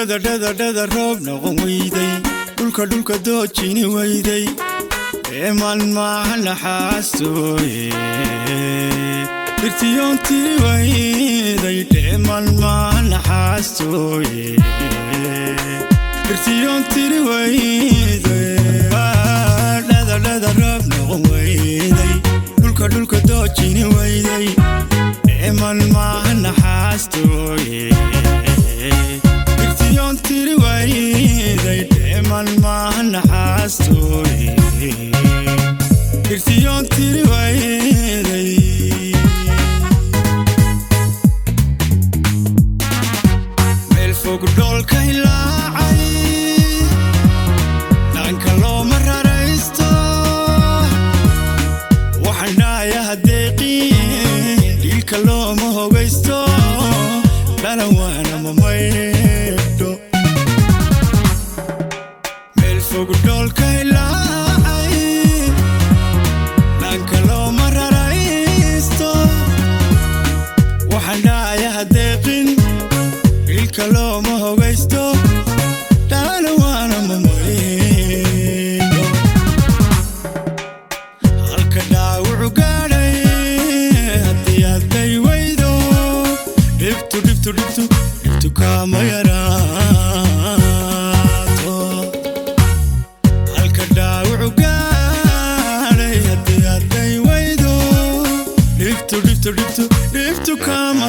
dhadadhadadhada roob noqon weyday dhulka dhulka doojini weyday eeman maaha naxaastooye dhirtiyoontii weyday dheeman maaha naxaastooye dhirtiyoontiri weyday dhadadhada roob noqon weyday dhulka dhulka doojini weyday dheeman maaha naxaastooye dhirtiyoontiri weyday dheeman maaha naxaastooye dhirtiyoontiri weyday meel fog dhoolka hilaacay dhaanka looma raraysto waxaan dhahaya hadeeqiin dhiilka looma hogaysto dhalan waana ma maydho meel fog dhoolka hilaacay dhaanka looma raraysto waxaan dhahaya hadeeqin ilka looma hogaysto dhaana waana mamaydho halka dhaawucu gaadhay haddii adday weydo dhibtu dhibtu dhibtu dhibtu kaama yaraato halka dhaawucu gaadhay haddii adday weydo dhibtu dhibtu dhibtu dhibtu kaama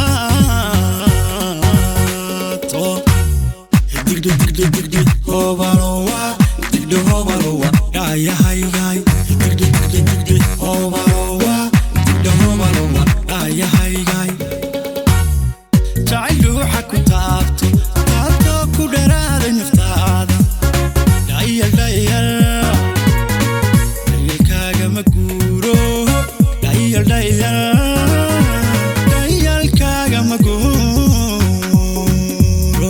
yaraato digdhi digdhi digdhi hoobalowa digdhi hoobalowa dhaayahaygaay digdhi digdhi digdhi hoobalowa digdhi hoobalowa dhaayahaygaay jacayl ruuxa ku taabto taabtoo ku dharaaday naftaada dhayal dhayal dhayalkaaga ma guuro dhayal dhayal dhayalkaaga ma guuro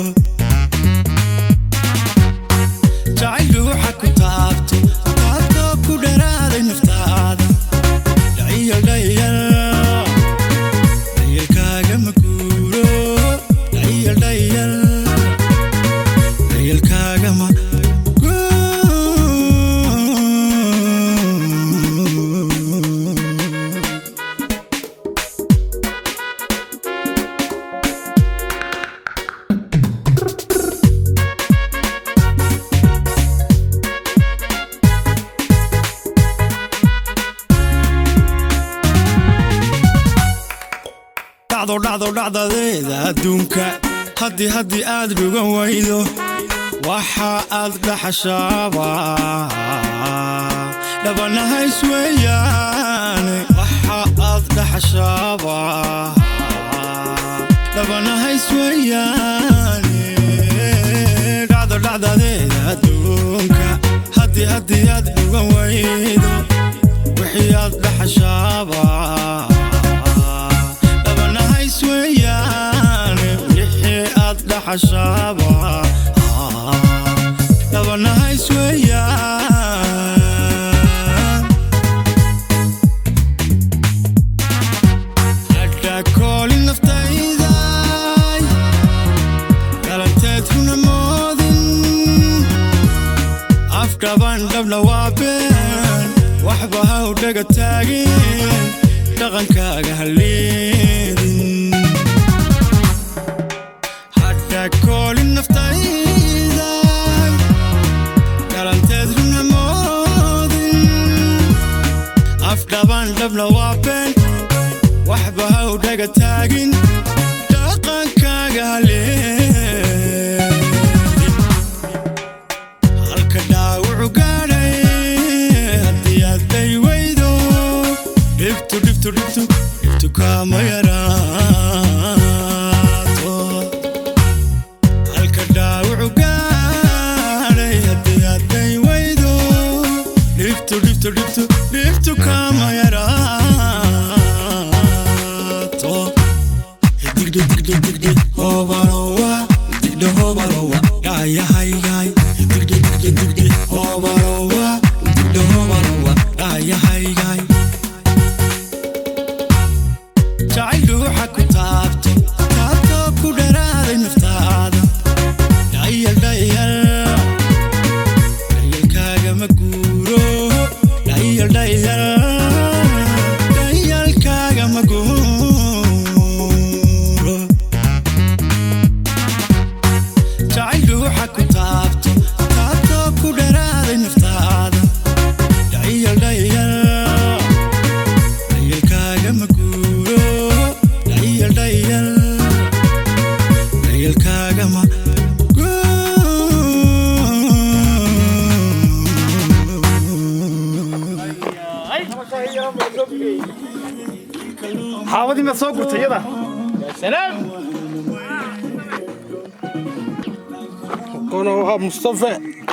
jacayl ruuxa ku taabto taabtoo ku dharaaday naftaada dhayal dhayal dhayalkaaga ma guuro dhayal dhayal dhayalkaaga ma guuro dhacdo dhacdo dhacdadeeda adduunka haddii haddii aad dhugan waydo waxa aad dhaxashaaba dhabanahays weeyaane waxa aad dhaxashaaba dhabanahays weeyaane dhacdo dhacdadeeda adduunka haddii haddii aad dhugan waydo wixii aad dhaxashaaba dhabanahays weeyaane wixii aad dhaxashaaba dhabanahays weeyaan hadha koolin naftayday galanteed huna moodin afdhaban dhabna waa been waxba ha u dhaga taagin dhaqankaaga halleedin hadha koolin naftayday galanteed huna moodin afdhaban dhabna waa been waxba ha u dhaga taagin dhaqankaaga halleedin halka dhaawucu gaadhay haddii adday weydo dhibtu dhibtu dhibtu dhibtu kaama yaraato halka dhaawucu gaadhay haddii adday weydo dhibtu dhibtu dhibtu dhibtu kaama yaraato digdhi digdhi digdhi hoobalowa digdhi hoobalowa dhaayahaygaay digdhi digdhi digdhi hoobalowa digdhi hoobalowa dhaayahaygaay jacayl ruuxa ku taabto taabtoo ku dharaaday naftaada xaabadii ma soo gurtay iyada kono waa mustafe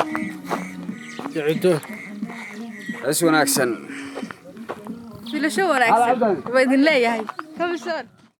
cido is wanaagsan filasho wanaagsan waa idin leeyahay kabisoon